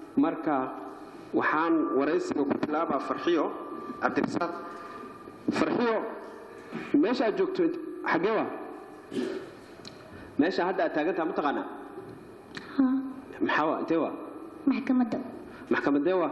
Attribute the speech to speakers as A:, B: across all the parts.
A: marka waxaan waraysiga ku bilaabaa farxiyo cabdirasaaq farxiyo meesha aad joogto int- xaggee waa meesha hadda aad taagantaha ma taqaanaa
B: haa
A: maxaa waa intee waa
B: maxkamadda
A: maxkamadee waa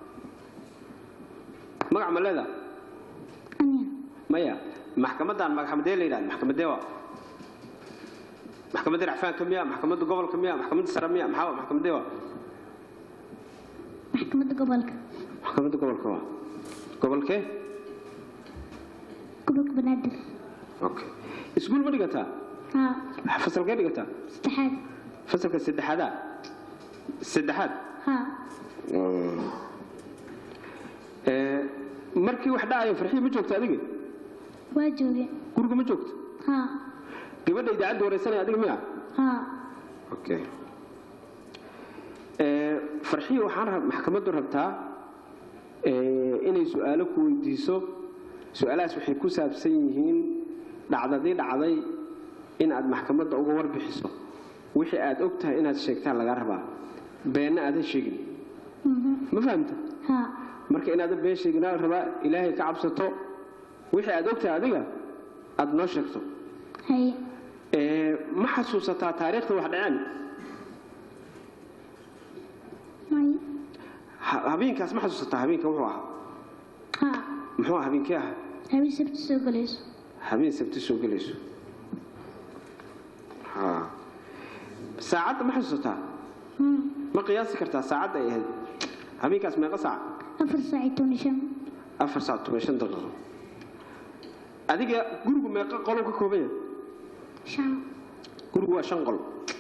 A: magac ma leedaa
B: aniya
A: maya maxkamadan maxkamadee la yidhahda maxkamadee waa maxkamadda racfaanka miya maxkamadda gobolka miya maxkamadda sare miya maxaa waa maxkamadee waa
B: maxkamadda gobolka
A: maxkamadda gobolka waa gobolkee
B: gobolka banaadir
A: okay iskuul ma dhigataa
B: haa
A: fasalkee dhigataa
B: saddexaad
A: fasalka saddexaadaa saddexaad
B: haa
A: Ee, markii wax dhacayo farxiyo ma joogto adiga
B: waa jooge
A: guriga ma joogto
B: haa
A: gabadha idaacadda waraysanaya adiga miya
B: haa
A: okay Ee, farxiyo waxaan rab maxkamaddu rabtaa ee, inay su'aalo ku weydiiso su'aalahaas waxay ku saabsan yihiin dhacdadii dhacday in aad maxkamadda uga warbixiso wixii aad og tahay inaad sheegtaan lagaa rabaa beenna aadan sheegin
B: mhm,
A: ma fahamta
B: haa
A: marka inaadan been sheegin aa la rabaa ilaahay ka cabsato wixii aad og tahay adiga aad noo sheegto
B: haye
A: Ee, ma xasuusataa taariikhda wax dhaceen
B: may
A: Ha- habeenkaas ma xasuusataa habeenka wuxuu ahaa
B: haa
A: muxuu ahaa habeenkee ahaa
B: habeen sabti soo galayso
A: habeen sabti soo gelayso Ha. saacadda ma xasuusataa
B: Hmm,
A: ma qiyaasi kartaa saacadda ay ahayd habeenkaas meeqa saac
B: afar saac iyo toban iyo shan
A: afar saac toban iyo shan daqiiqo adiga gurigu meeqa qolou ka kooban yahay
B: shan
A: gurigu waa shan qol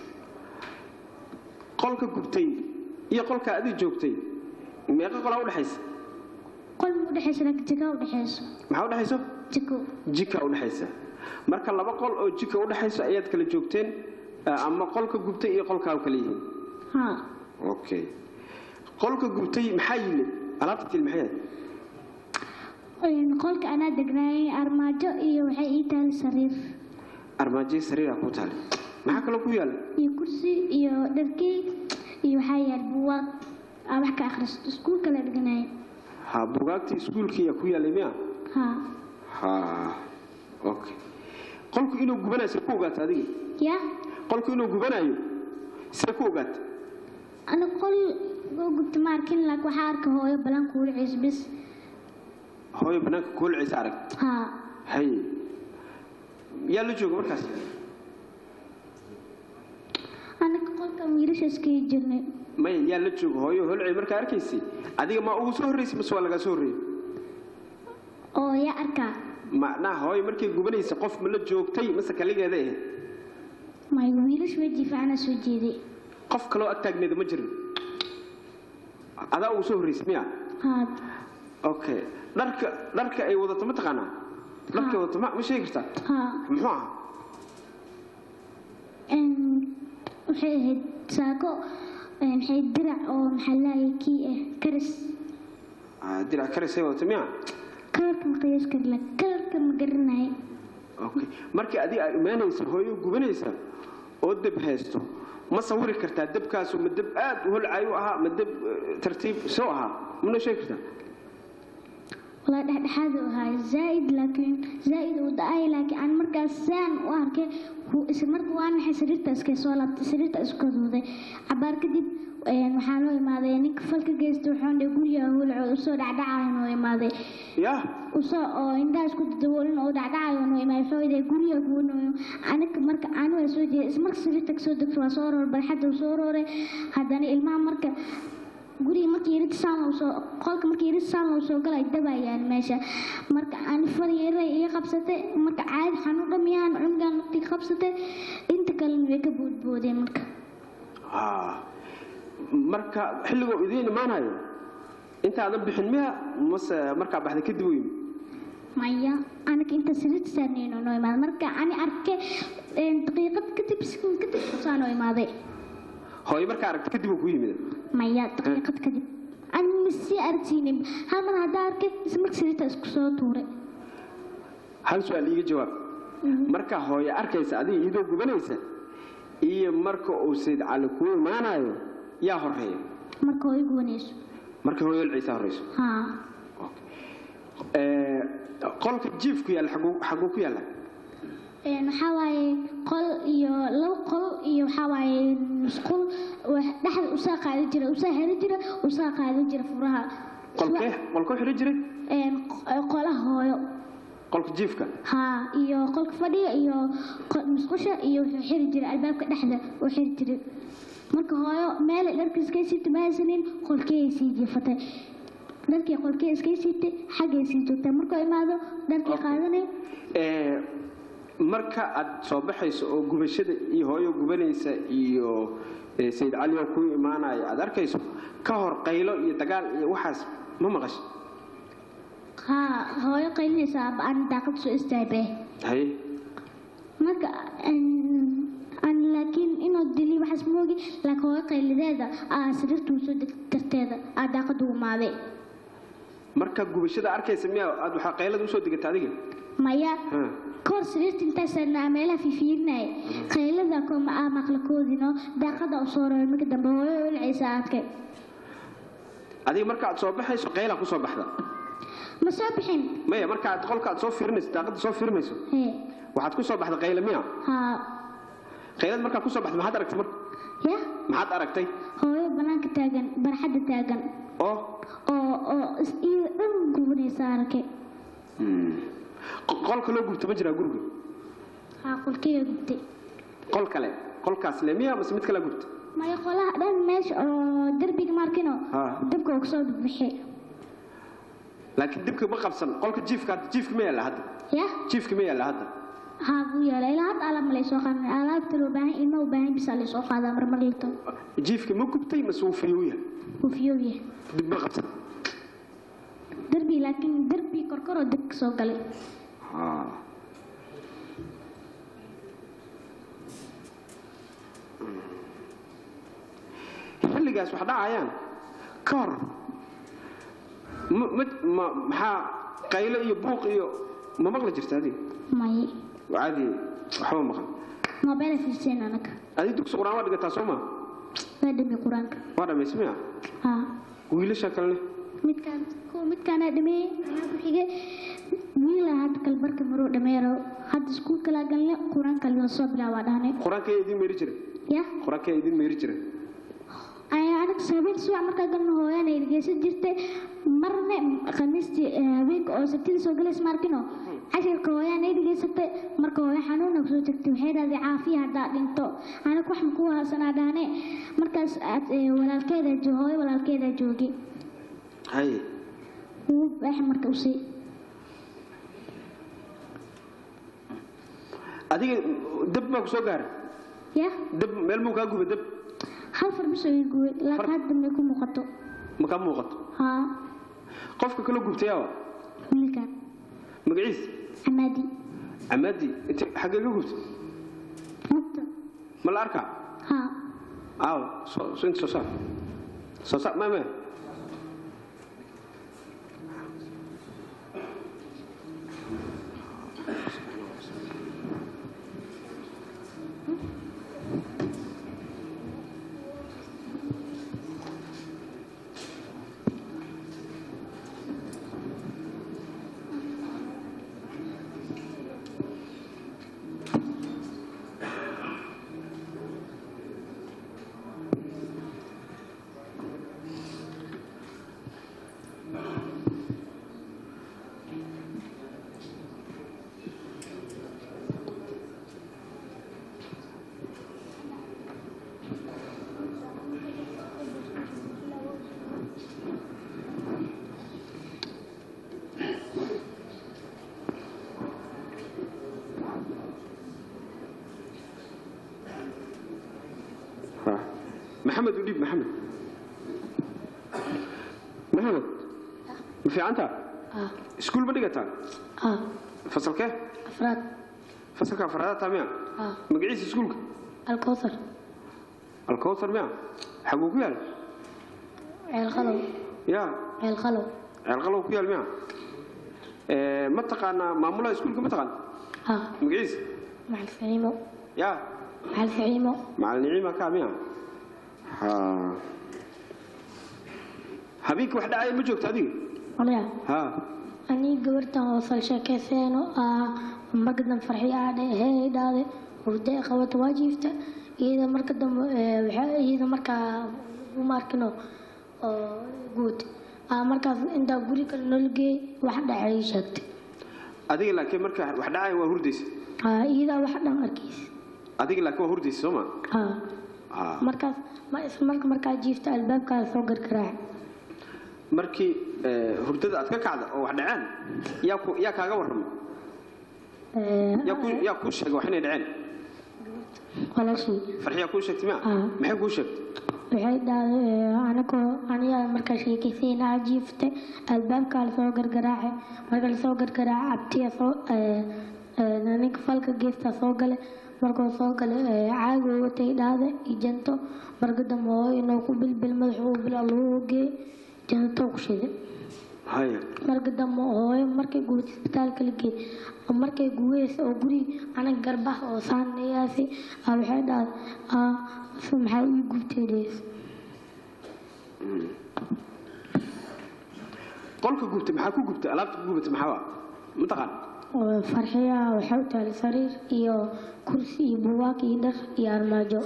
A: qolka gubtay iyo qolka adiga joogtay meeqa qolaa udhexaysa
B: qol ma udhexaysa laakiin jika udhexayso
A: maxaa udhexayso
B: jiko
A: jika udhexaysa marka laba qol oo jika udhexayso ayaad kala joogteen eh, ama qolka gubtay iyo qolkaa kala yihiin
B: haa
A: okay qolka gubtay maxaa yile alaabta til maxay ahayd
B: Een, qolka anaa degnaayay armaajo iyo waxay ii tahay sariir
A: armaajay sariiraa ku taale maxaa kaloo ku yaala
B: iyo kursi iyo dharkey iyo waxaa yaal buugaag aa wax ka akhristo iskuulka la dhiganayo
A: ha bugaagtii iskuulkiiyaa ku yaalay miya
B: haa
A: ha okay qolku inuu gubanayo see ku ogaata adiga
B: yaa
A: qolku inuu gubanayo see ku ogaata
B: ana qol oo gubta ma arkin laakiin waxaa arka hooyo balan kuula ciis bis
A: hooyo banaanka kuulciisa arag
B: haa
A: hay yaa la jooga markaas
B: anaka qolkan wiilasha iskaga jirnay
A: maya yaa la jooga hooyo holcay markaa arkaysay adiga ma ugu soo horraysay mase waa lagaa soo horreeyey
B: oo yaa arkaa
A: macnaha hooyo markay gubanaysa qof ma la joogtay mase kaligeeda ahayd
B: may wiilash weji fiicana soo jeeday
A: qof kaloo ag taagneeda ma jirin adaa ugu soo horraysay miya
B: haa
A: okay dharka dharka ay wadato ma taqaanaa dharka ay wadato ma ma sheegi kartaa
B: haa
A: muxuu ahaa
B: Een, waxay ahayd saako een, waxay dirac oo maxaa laayay kii ah karis
A: Ah, dirac karisay wadato miya
B: kalarka ma qiyaas kari la kalarka ma garanay
A: okay markii adiga aad imaanaysa hooyo gubanaysa oo deb haysto ma sawiri kartaa debkaasu ma deb aad u holcayo ahaa ma deb eh, tartiib soo ahaa mana sheegi kartaa
B: walaa dhexdhexaad u ahaa zaaid laakiin zaaid uu da-ay laakiin aan markaas saan u arkay wuu isla marka waa naxay sariirta iska soo laabtay sariirta isku kaduuday cabaar kadib een, waxaa noo imaaday ninka falka geysta wuxuu dhe guriga hulco usoo dhacdhacayo noo imaaday
A: yaa
B: usoo oo indhaha isku daboolin oo dhacdhacayo noo imaaday wuxuu idhay guriga kuwanooyo aniga marka aan waa soo jeeday isla marka sariirta kasoo degto waa soo roor barxadda uu soo rooray haddana ilmaha marka guriga markii yarid saan loo soo qolka markii yarid saan loo soo galay dabayaan meesha marka aan far yaray iga qabsatay marka caadi xanuun dhamiyaan cunugan naftii qabsatay inta kalena way ka boodboodeen marka
A: Ah. marka xilligoo idiin imaanayo intaadan bixin miya mase markaa baxda kadib u yimi
B: maya anaga inta sariirta saarnayno noo imaaday marka ani arke een, daqiiqad kadib sekund kadib saa noo imaaday
A: hooyo markaa aragta kadib uu ku yimid
B: maya daqiiqad kadib ani masii aragsiinin hal mar haddaa arkay isla marka sariirta isku soo tuuray
A: hal su-aal iiga jawaab marka hooyo arkaysa adiga iyadoo gubanaysa iyo marka uu sayd cali kuu imaanayo yaa horeeya
B: marka hooyo gubanayso
A: marka hooyo ilciisa horeyso
B: haa
A: Ee, qolka jiifku yaalla xaguu xaguu ku yaalla
B: Een, waxaa waaye qol iyo labo qol iyo waxaa waaye musqul wax- dhexda usaa qaadi jira usaa heri jira usaa qaadi jira furaha
A: qolkee qolka u xidhan jiray
B: Een, q- qolaha hooyo
A: qolka jiifka
B: haa iyo qolka fadhiga iyo qo- musqusha iyo wuxuu xiri jiray albaabka dhexda uu xiri jiray marka hooyo meel dharka iskay siita ma haysanin qolkee sii jiifatay dharkii qolkee iskay siitay xaggay sii joogtay markuu imaado dharkii qaadanay
A: Ee, marka aad soo baxayso oo gubashada iyo hooyo gubanaysa iyo ee, sayid cali oo kuu imaanaya aad arkayso ka hor qaylo iyo dagaal iyo waxaas ma maqashay
B: haa hooyo qaylinaysa aan daaqad soo istaagay
A: haye
B: marka aan- aan laakiin inuu dili waxaas moogi laakiin hooyo qaylideeda aa sariirtuu soo deg darteeda aa daaqadu umaaday
A: marka gubashada arkaysa miyaa aad waxaa qaylada usoo degatay adiga
B: maya
A: Ha.
B: kahor sariirta intaasaan meelaha fiifiirinaya qaylada kooma aa maqlakoodino daaqada u soo raray marka dambe hooyo ulcaysa arkay
A: adiga marka aad soo baxayso qaylaa kusoo baxda
B: ma soo bixin
A: maya marka aad qolka aad soo fiirinayso daaqada soo fiirinayso
B: hee
A: waxaad kusoo baxda qayla miya
B: haa
A: qaylad markaa kusoo baxda maxaad aragtay marka
B: ya
A: maxaad aragtay
B: hooyo banaanka taagan barxadda taagan
A: oo
B: oo oo is iyo dhan gubanaysa arkay
A: qo- qolka loo gubto ma jiraa guriga
B: haa qolkeyga gubtay
A: qol kale qolkaas le miya mase mid kale gubta
B: maya qolaha dhan meesha oo derbiga markino
A: Ah.
B: dabka uu kasoo bixi
A: laakiin dibka ma qabsan qolka jiifka hadda jiifka ma yaalla hadda
B: ya
A: jiifka ma yaalla hadda
B: haa buu yeelay ilaa hadda alaab ma laysoo qaadan alaabta loo baahan ilma u baahan bisaa laysoo qaadaa marmar lito
A: jiifka ma gubtay mase wuu fayuu yahay
B: wuu fiyoob yahay
A: dib ma qabsan
B: derbi laakiin derbi korkoroo dab ka soo galay
A: xilligaas wax dhacayaan ka hor ma- ma- ma- maxaa qaylo iyo buuq iyo ma maqli jirta adiga
B: may
A: caadi waxba maqal
B: mobeela fiirseen anaga
A: adi dugsi qur-aan waa dhigataa soo maa
B: waa dhami qur-aanka
A: waa dhammaysa miya
B: haa
A: wiilasha kalene
B: midkaan kuwa midkaanaa dhameeyey maxaa ku xige wiila hadda kalbarka maruu dhameero hadda iskuul kalaa galne qur-aanka la soo bilaabaa dhahne
A: qur-aanka yaa idin meeri jira
B: ya
A: qur-aanka yaa idin meeri jira
B: ayaa anaga habeen subax markaa galna hooyana dhegeysan jirtay marna khamiistii eh, habeenka oo sabtida soo galaysa maarkino cashirka hooyaana dhegeysatay marka hooyo xanuuna kusoo tagtay waxay dhahday caafiya haddaa dhinto anaga wax makuu haasanaa dhahne markaas aad eh, walaalkeeda jo- hooyo walaalkeeda joogay
A: haye
B: wuu baax marka usii
A: adiga dab baa ku soo gaaray
B: ya
A: dab meel muu kaa guba dab
B: hal far bisoo ii guway laakiin hadda may ku muuqato
A: ma kaa muuqato
B: haa
A: qofka kala gubtayaaba
B: wiilkan
A: magaciis
B: camaadi
A: camaadi inta xaggee ka gubta
B: mugta
A: ma la arkaa
B: haa
A: aaw soo soo inta soo saar soo saar ma ma maxamed u dhiib maxamed maxamed ma fiicantaa
C: آه
A: iskuul ma dhigataa
C: آه
A: fasalkee
C: أفراد
A: fasalka afraadaad taa miya
C: آه
A: magaciisa iskuulka
C: الكوثر
A: alkowtar miya xaguu ku yaal
C: عيل خلو
A: ya
C: عيل خلو
A: ceelqalow ku yaal miya Eh, ma taqaanaa maamulaha iskuulka ma taqaan
C: آه
A: magaciisa
C: مع الفعيمو
A: ya
C: مع الفعيمو
A: macalin niciima kaa miya ha habeenkii wax dhacaya ma joogto adiga
C: Waliya,
A: ha
C: aniga gabartan oo sal sheekayseeno ah marka dambe farxi aadhe hee dhaade hurdo ay qabato waa jiifta iyada marka dambe ee, waxaa iyada markaa uma arkino oo guud ah markaas intaa guri kale noola geey wax dhacay ii sheegtay
A: adiga laakiin marka wax dhacaya waa hurdaysa
C: ah iyadaa wax dhan arkaysa
A: adiga laakiin waa hurdaysa soo ma
C: ah
A: ha
C: markaas ma isla marka markaa jiifta albaabkaa soo gargaraac
A: markii ee, hurdada aad ka kacda oo wax dhaceen yaa ku yaa kaaga warramay yaa ku yaa kuu sheegay wax inay dhaceen
C: walaashii
A: farxiyaa kuu sheegtay ma
C: Ah.
A: maxay kuu sheegtay
C: waxay dhahday anigoo anigaa markaa sheekaysaynaa jiifta albaabkaa lasoo gargaraace marka lasoo gargaraace abtiya soo ee, ee, ninka falka geestaa soo gale markuu soo gale ee, caaga watay dhahda iyo janto marka dambe hooyo inuu ku bilbil madaxuu bila lagu geey janto ku shiday
A: haya
C: marka dambe hooyo markay guurtay isbitaalka la geey markay guweysa oo guri aniga garbaha oo saanayaasi ah waxay dhahday ah maxaa ii gubtay dhees
A: qolka gubtay maxaa ku gubtay alaabta ku gubatay maxaa waa mataqaan
C: oo farxiya waxay u tahay sariir iyo kursi iyo buugaag iyo dhar iyo armaajo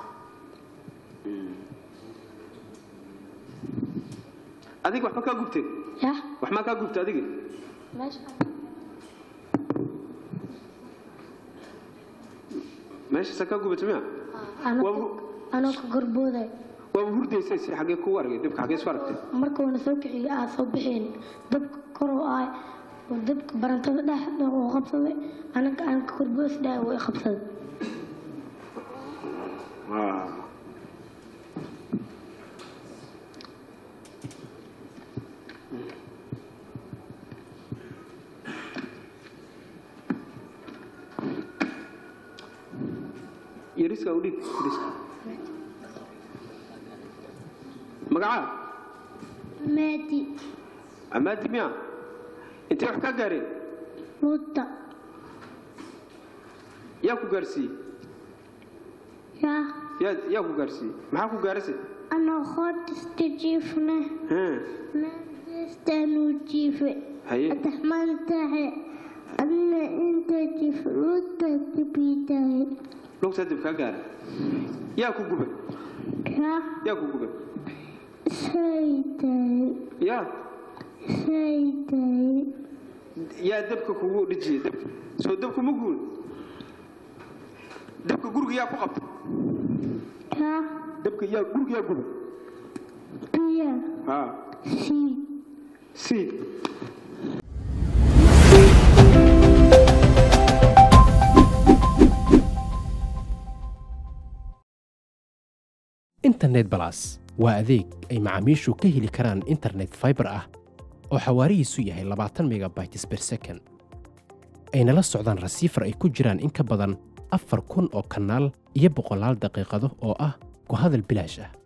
A: adiga waxba kaa gubtay
C: yah
A: wax maa kaa gubtay adiga
C: meesha
A: meeshaasaa kaa gubatay miya
C: anoo anoo ka gorbooday
A: waaba hurdaysay si xaggee kugu argay dibka xaggee isku aragtay
C: markuuna soo kiciyo aa soo bixeen dabka kor oo ah oo dabka barantada dhex dhex uu qabsaday anaga aan ka gorboos dhahay uu i qabsaday
A: Ah. yariska u dhig yariska magacaa
B: maadi
A: amaadi miya intay wax kaa gaareen
B: mudda
A: yaa ku gaarsiiyey
B: yaa
A: yaa yaa ku gaarsiiyey maxaa ku gaarase
B: anoo hoodista jiifna
A: Haa,
B: naadistaanuu jiife
A: haye
B: ataxmaan tahe adna inta jiif luuta dibiitahe
A: lugtaa dib kaa gaara yaa ku gubay
B: yaa
A: yaa ku gubay
B: saytahe
A: yaa
B: saytahe
A: yaa dabka kugu dhijiyey dabka soo dabku ma guul dabka guriga yaa ku qabtay
B: yaa
A: dabka yaa guriga yaa gubay
B: biya
A: haa
B: sii
A: siid
D: internet balas waa adeeg ay macaamiishu ka heli karaan internet fiber ah oo xawaarihiisu yahay 20 megabytes per second ayna la socdaan rasiifar ay ku jiraan in ka badan afar kun oo kanaal iyo boqolaal daqiiqado oo ah ku hadal bilaash ah